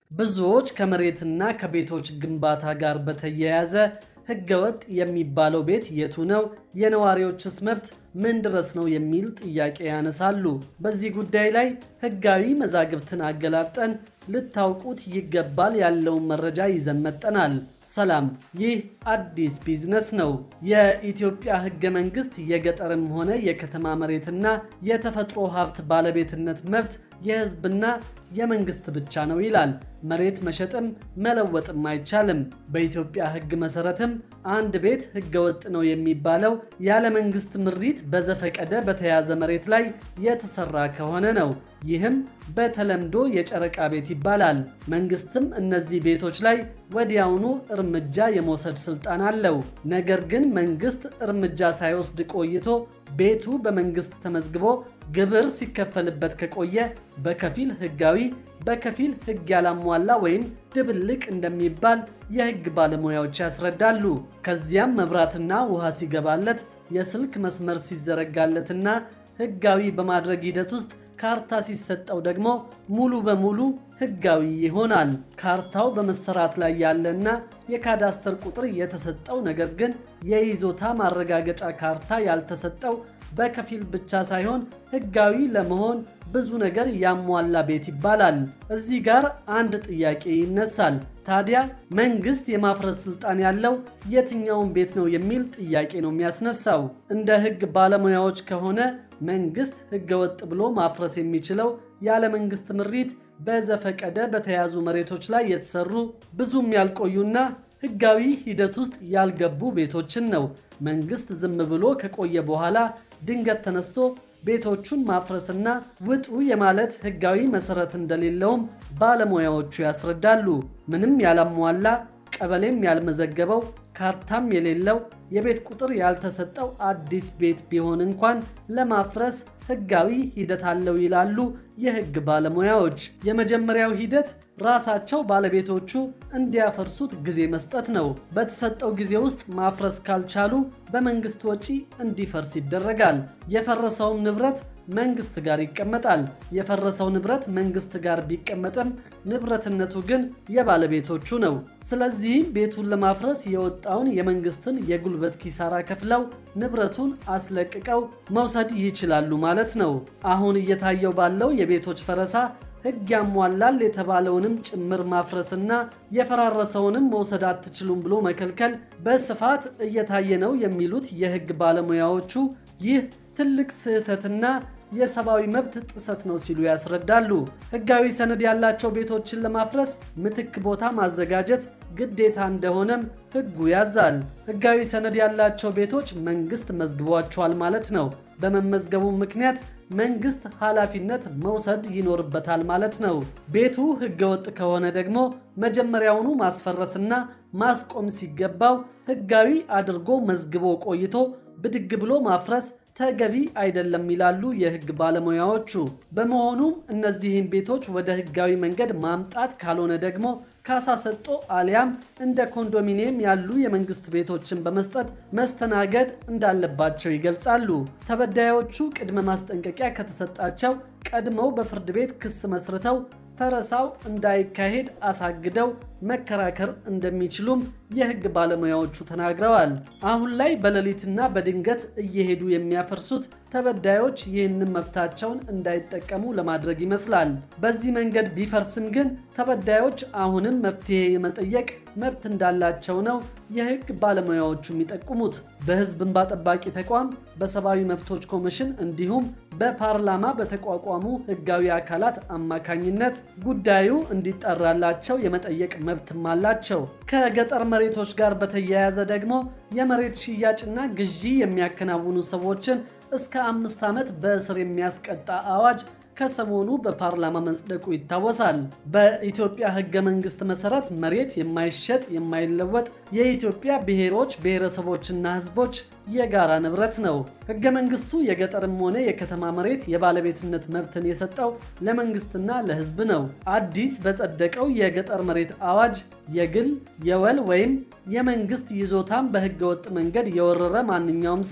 ብዙዎች ከመሬትና ከቤቶች ግንባታ ጋር በተያያዘ ህገወጥ የሚባለው ቤት የቱ ነው? የነዋሪዎችስ መብት ምን ድረስ ነው? የሚል ጥያቄ ያነሳሉ። በዚህ ጉዳይ ላይ ህጋዊ መዛግብትን አገላብጠን ልታውቁት ይገባል ያለውን መረጃ ይዘን መጠናል። ሰላም፣ ይህ አዲስ ቢዝነስ ነው። የኢትዮጵያ ህገ መንግስት የገጠርም ሆነ የከተማ መሬትና የተፈጥሮ ሀብት ባለቤትነት መብት የህዝብና የመንግስት ብቻ ነው ይላል። መሬት መሸጥም መለወጥም አይቻልም። በኢትዮጵያ ህግ መሰረትም አንድ ቤት ህገወጥ ነው የሚባለው ያለ መንግስት ምሪት በዘፈቀደ በተያዘ መሬት ላይ የተሰራ ከሆነ ነው። ይህም በተለምዶ የጨረቃ ቤት ይባላል። መንግስትም እነዚህ ቤቶች ላይ ወዲያውኑ እርምጃ የመውሰድ ስልጣን አለው። ነገር ግን መንግስት እርምጃ ሳይወስድ ቆይቶ ቤቱ በመንግስት ተመዝግቦ ግብር ሲከፈልበት ከቆየ በከፊል ህጋዊ በከፊል ህግ ያላሟላ ወይም ድብልቅ እንደሚባል የህግ ባለሙያዎች ያስረዳሉ። ከዚያም መብራትና ውሃ ሲገባለት፣ የስልክ መስመር ሲዘረጋለትና ህጋዊ በማድረግ ሂደት ውስጥ ካርታ ሲሰጠው ደግሞ ሙሉ በሙሉ ህጋዊ ይሆናል። ካርታው በመሰራት ላይ ያለና የካዳስተር ቁጥር የተሰጠው ነገር ግን የይዞታ ማረጋገጫ ካርታ ያልተሰጠው በከፊል ብቻ ሳይሆን ህጋዊ ለመሆን ብዙ ነገር ያሟላ ቤት ይባላል። እዚህ ጋር አንድ ጥያቄ ይነሳል። ታዲያ መንግስት የማፍረስ ስልጣን ያለው የትኛውን ቤት ነው የሚል ጥያቄ ነው የሚያስነሳው። እንደ ህግ ባለሙያዎች ከሆነ መንግስት ህገወጥ ብሎ ማፍረስ የሚችለው ያለ መንግስት ምሪት በዘፈቀደ በተያዙ መሬቶች ላይ የተሰሩ ብዙም ያልቆዩና ህጋዊ ሂደት ውስጥ ያልገቡ ቤቶችን ነው። መንግስት ዝም ብሎ ከቆየ በኋላ ድንገት ተነስቶ ቤቶቹን ማፍረስና ውጡ የማለት ህጋዊ መሰረት እንደሌለውም ባለሙያዎቹ ያስረዳሉ። ምንም ያላሟላ ቀበሌም ያልመዘገበው ካርታም የሌለው የቤት ቁጥር ያልተሰጠው አዲስ ቤት ቢሆን እንኳን ለማፍረስ ህጋዊ ሂደት አለው ይላሉ የህግ ባለሙያዎች። የመጀመሪያው ሂደት ራሳቸው ባለቤቶቹ እንዲያፈርሱት ጊዜ መስጠት ነው። በተሰጠው ጊዜ ውስጥ ማፍረስ ካልቻሉ በመንግስት ወጪ እንዲፈርስ ይደረጋል። የፈረሰውም ንብረት መንግስት ጋር ይቀመጣል። የፈረሰው ንብረት መንግስት ጋር ቢቀመጥም ንብረትነቱ ግን የባለቤቶቹ ነው። ስለዚህም ቤቱን ለማፍረስ የወጣውን የመንግስትን የጉልበት ኪሳራ ከፍለው ንብረቱን አስለቅቀው መውሰድ ይችላሉ ማለት ነው። አሁን እየታየው ባለው የቤቶች ፈረሳ ህግ ያሟላል የተባለውንም ጭምር ማፍረስና የፈራረሰውንም መውሰድ አትችሉም ብሎ መከልከል በስፋት እየታየ ነው የሚሉት የህግ ባለሙያዎቹ ይህ ትልቅ ስህተትና የሰብአዊ መብት ጥሰት ነው ሲሉ ያስረዳሉ። ህጋዊ ሰነድ ያላቸው ቤቶችን ለማፍረስ ምትክ ቦታ ማዘጋጀት ግዴታ እንደሆነም ህጉ ያዛል። ህጋዊ ሰነድ ያላቸው ቤቶች መንግስት መዝግቧቸዋል ማለት ነው። በመመዝገቡ ምክንያት መንግስት ኃላፊነት መውሰድ ይኖርበታል ማለት ነው። ቤቱ ህገወጥ ከሆነ ደግሞ መጀመሪያውኑ ማስፈረስና ማስቆም ሲገባው ህጋዊ አድርጎ መዝግቦ ቆይቶ ብድግ ብሎ ማፍረስ ተገቢ አይደለም ይላሉ የህግ ባለሙያዎቹ። በመሆኑም እነዚህን ቤቶች ወደ ህጋዊ መንገድ ማምጣት ካልሆነ ደግሞ ካሳ ሰጥቶ አሊያም እንደ ኮንዶሚኒየም ያሉ የመንግስት ቤቶችን በመስጠት መስተናገድ እንዳለባቸው ይገልጻሉ። ተበዳዮቹ ቅድመ ማስጠንቀቂያ ከተሰጣቸው ቀድመው በፍርድ ቤት ክስ መስርተው ፈረሳው እንዳይካሄድ አሳግደው መከራከር እንደሚችሉም የህግ ባለሙያዎቹ ተናግረዋል። አሁን ላይ በሌሊትና በድንገት እየሄዱ የሚያፈርሱት ተበዳዮች ይህንን መብታቸውን እንዳይጠቀሙ ለማድረግ ይመስላል። በዚህ መንገድ ቢፈርስም ግን ተበዳዮች አሁንም መፍትሄ የመጠየቅ መብት እንዳላቸው ነው የህግ ባለሙያዎቹ የሚጠቁሙት። በህዝብ እንባ ጠባቂ ተቋም፣ በሰብአዊ መብቶች ኮሚሽን እንዲሁም በፓርላማ በተቋቋሙ ህጋዊ አካላት አማካኝነት ጉዳዩ እንዲጠራላቸው የመጠየቅ መብትም አላቸው። ከገጠር መሬቶች ጋር በተያያዘ ደግሞ የመሬት ሽያጭና ግዢ የሚያከናውኑ ሰዎችን እስከ አምስት ዓመት በእስር የሚያስቀጣ አዋጅ ከሰሞኑ በፓርላማ መጽደቁ ይታወሳል። በኢትዮጵያ ህገ መንግስት መሰረት መሬት የማይሸጥ የማይለወጥ የኢትዮጵያ ብሔሮች ብሔረሰቦችና ህዝቦች የጋራ ንብረት ነው። ህገ መንግስቱ የገጠርም ሆነ የከተማ መሬት የባለቤትነት መብትን የሰጠው ለመንግስትና ለህዝብ ነው። አዲስ በጸደቀው የገጠር መሬት አዋጅ የግል የወል ወይም የመንግስት ይዞታን በህገወጥ መንገድ የወረረ ማንኛውም ሰው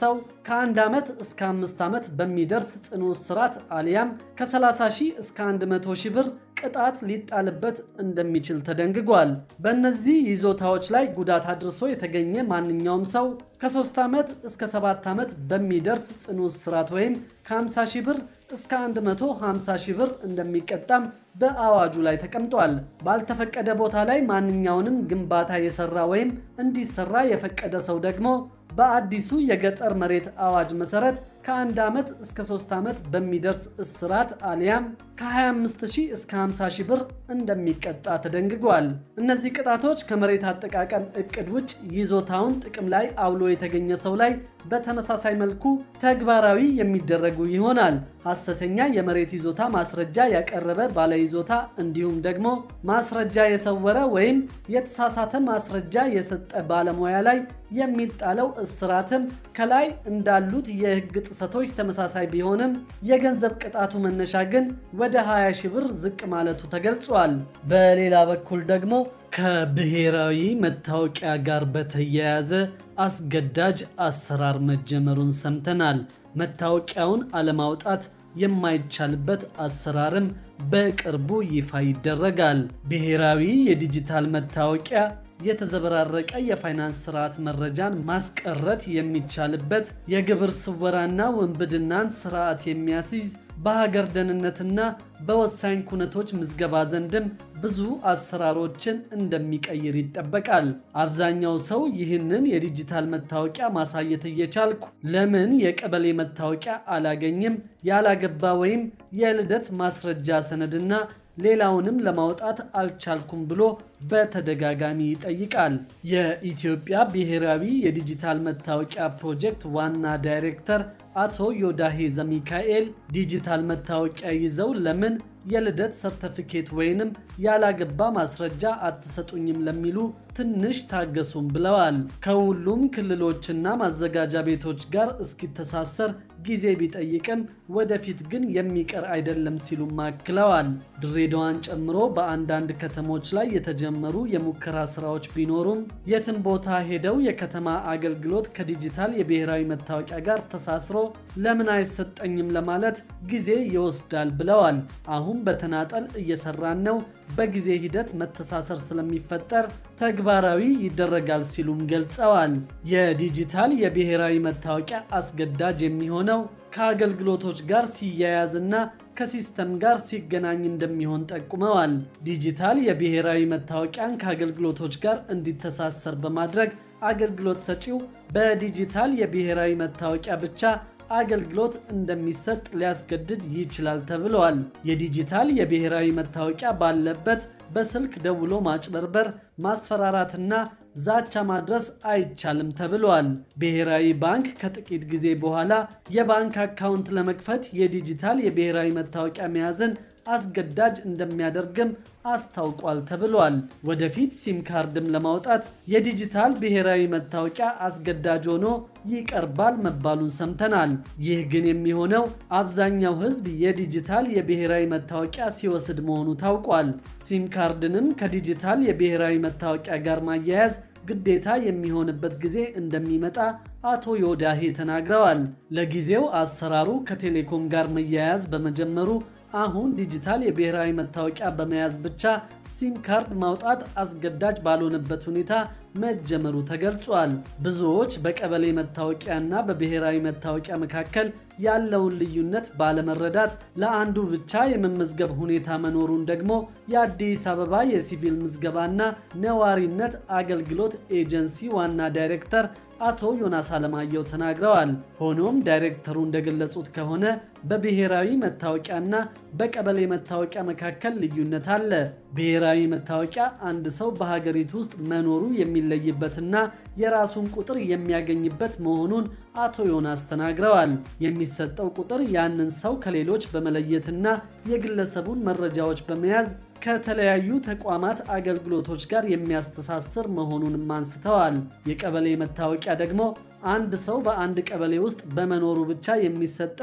ከአንድ ዓመት እስከ አምስት ዓመት በሚደርስ ጽኑ እስራት አሊያም ከ30 ሺህ እስከ 100 ሺህ ብር ቅጣት ሊጣልበት እንደሚችል ተደንግጓል። በእነዚህ ይዞታዎች ላይ ጉዳት አድርሶ የተገኘ ማንኛውም ሰው ከ3 ዓመት እስከ 7 ዓመት በሚደርስ ጽኑ እስራት ወይም ከ50 ሺህ ብር እስከ 150 ሺህ ብር እንደሚቀጣም በአዋጁ ላይ ተቀምጧል። ባልተፈቀደ ቦታ ላይ ማንኛውንም ግንባታ የሰራ ወይም እንዲሰራ የፈቀደ ሰው ደግሞ በአዲሱ የገጠር መሬት አዋጅ መሰረት ከአንድ ዓመት እስከ 3 ዓመት በሚደርስ እስራት አሊያም ከ25000 እስከ 50000 ብር እንደሚቀጣ ተደንግጓል። እነዚህ ቅጣቶች ከመሬት አጠቃቀም እቅድ ውጭ ይዞታውን ጥቅም ላይ አውሎ የተገኘ ሰው ላይ በተመሳሳይ መልኩ ተግባራዊ የሚደረጉ ይሆናል። ሐሰተኛ የመሬት ይዞታ ማስረጃ ያቀረበ ባለይዞታ እንዲሁም ደግሞ ማስረጃ የሰወረ ወይም የተሳሳተ ማስረጃ የሰጠ ባለሙያ ላይ የሚጣለው እስራትም ከላይ እንዳሉት የሕግ ጥሰቶች ተመሳሳይ ቢሆንም የገንዘብ ቅጣቱ መነሻ ግን ወደ 20 ሺህ ብር ዝቅ ማለቱ ተገልጿል። በሌላ በኩል ደግሞ ከብሔራዊ መታወቂያ ጋር በተያያዘ አስገዳጅ አሰራር መጀመሩን ሰምተናል። መታወቂያውን አለማውጣት የማይቻልበት አሰራርም በቅርቡ ይፋ ይደረጋል። ብሔራዊ የዲጂታል መታወቂያ የተዘበራረቀ የፋይናንስ ስርዓት መረጃን ማስቀረት የሚቻልበት የግብር ስወራና ውንብድናን ስርዓት የሚያስይዝ በሀገር ደህንነትና በወሳኝ ኩነቶች ምዝገባ ዘንድም ብዙ አሰራሮችን እንደሚቀይር ይጠበቃል። አብዛኛው ሰው ይህንን የዲጂታል መታወቂያ ማሳየት እየቻልኩ ለምን የቀበሌ መታወቂያ አላገኝም? ያላገባ ወይም የልደት ማስረጃ ሰነድና ሌላውንም ለማውጣት አልቻልኩም ብሎ በተደጋጋሚ ይጠይቃል። የኢትዮጵያ ብሔራዊ የዲጂታል መታወቂያ ፕሮጀክት ዋና ዳይሬክተር አቶ ዮዳሄ ዘሚካኤል ዲጂታል መታወቂያ ይዘው ለምን የልደት ሰርተፊኬት ወይንም ያላገባ ማስረጃ አትሰጡኝም ለሚሉ ትንሽ ታገሱም ብለዋል። ከሁሉም ክልሎችና ማዘጋጃ ቤቶች ጋር እስኪተሳሰር ጊዜ ቢጠይቅም ወደፊት ግን የሚቀር አይደለም ሲሉም አክለዋል። ድሬዳዋን ጨምሮ በአንዳንድ ከተሞች ላይ የተጀመሩ የሙከራ ስራዎች ቢኖሩም የትም ቦታ ሄደው የከተማ አገልግሎት ከዲጂታል የብሔራዊ መታወቂያ ጋር ተሳስሮ ለምን አይሰጠኝም ለማለት ጊዜ ይወስዳል ብለዋል። አሁን በተናጠል እየሰራን ነው። በጊዜ ሂደት መተሳሰር ስለሚፈጠር ተግባራዊ ይደረጋል ሲሉም ገልጸዋል። የዲጂታል የብሔራዊ መታወቂያ አስገዳጅ የሚሆነው ከአገልግሎቶች ጋር ሲያያዝና ከሲስተም ጋር ሲገናኝ እንደሚሆን ጠቁመዋል። ዲጂታል የብሔራዊ መታወቂያን ከአገልግሎቶች ጋር እንዲተሳሰር በማድረግ አገልግሎት ሰጪው በዲጂታል የብሔራዊ መታወቂያ ብቻ አገልግሎት እንደሚሰጥ ሊያስገድድ ይችላል ተብለዋል። የዲጂታል የብሔራዊ መታወቂያ ባለበት በስልክ ደውሎ ማጭበርበር፣ ማስፈራራትና ዛቻ ማድረስ አይቻልም ተብለዋል። ብሔራዊ ባንክ ከጥቂት ጊዜ በኋላ የባንክ አካውንት ለመክፈት የዲጂታል የብሔራዊ መታወቂያ መያዝን አስገዳጅ እንደሚያደርግም አስታውቋል ተብሏል። ወደፊት ሲም ካርድም ለማውጣት የዲጂታል ብሔራዊ መታወቂያ አስገዳጅ ሆኖ ይቀርባል መባሉን ሰምተናል። ይህ ግን የሚሆነው አብዛኛው ሕዝብ የዲጂታል የብሔራዊ መታወቂያ ሲወስድ መሆኑ ታውቋል። ሲም ካርድንም ከዲጂታል የብሔራዊ መታወቂያ ጋር ማያያዝ ግዴታ የሚሆንበት ጊዜ እንደሚመጣ አቶ ዮዳሄ ተናግረዋል። ለጊዜው አሰራሩ ከቴሌኮም ጋር መያያዝ በመጀመሩ አሁን ዲጂታል የብሔራዊ መታወቂያ በመያዝ ብቻ ሲም ካርድ ማውጣት አስገዳጅ ባልሆነበት ሁኔታ መጀመሩ ተገልጿል። ብዙዎች በቀበሌ መታወቂያና በብሔራዊ መታወቂያ መካከል ያለውን ልዩነት ባለመረዳት ለአንዱ ብቻ የመመዝገብ ሁኔታ መኖሩን ደግሞ የአዲስ አበባ የሲቪል ምዝገባና ነዋሪነት አገልግሎት ኤጀንሲ ዋና ዳይሬክተር አቶ ዮናስ አለማየሁ ተናግረዋል። ሆኖም ዳይሬክተሩ እንደገለጹት ከሆነ በብሔራዊ መታወቂያና በቀበሌ መታወቂያ መካከል ልዩነት አለ። ብሔራዊ መታወቂያ አንድ ሰው በሀገሪቱ ውስጥ መኖሩ የሚለይበትና የራሱን ቁጥር የሚያገኝበት መሆኑን አቶ ዮናስ ተናግረዋል። የሚሰጠው ቁጥር ያንን ሰው ከሌሎች በመለየትና የግለሰቡን መረጃዎች በመያዝ ከተለያዩ ተቋማት አገልግሎቶች ጋር የሚያስተሳስር መሆኑንም አንስተዋል። የቀበሌ መታወቂያ ደግሞ አንድ ሰው በአንድ ቀበሌ ውስጥ በመኖሩ ብቻ የሚሰጠው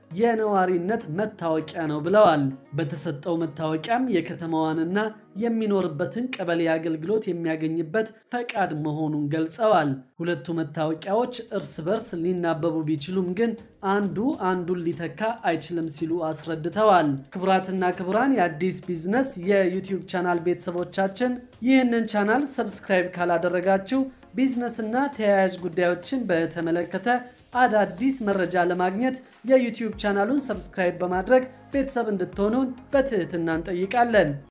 የነዋሪነት መታወቂያ ነው ብለዋል። በተሰጠው መታወቂያም የከተማዋንና የሚኖርበትን ቀበሌ አገልግሎት የሚያገኝበት ፈቃድ መሆኑን ገልጸዋል። ሁለቱ መታወቂያዎች እርስ በርስ ሊናበቡ ቢችሉም ግን አንዱ አንዱን ሊተካ አይችልም ሲሉ አስረድተዋል። ክቡራትና ክቡራን የአዲስ ቢዝነስ የዩቲዩብ ቻናል ቤተሰቦቻችን ይህንን ቻናል ሰብስክራይብ ካላደረጋችሁ ቢዝነስና ተያያዥ ጉዳዮችን በተመለከተ አዳዲስ መረጃ ለማግኘት የዩቲዩብ ቻናሉን ሰብስክራይብ በማድረግ ቤተሰብ እንድትሆኑን በትህትና እንጠይቃለን።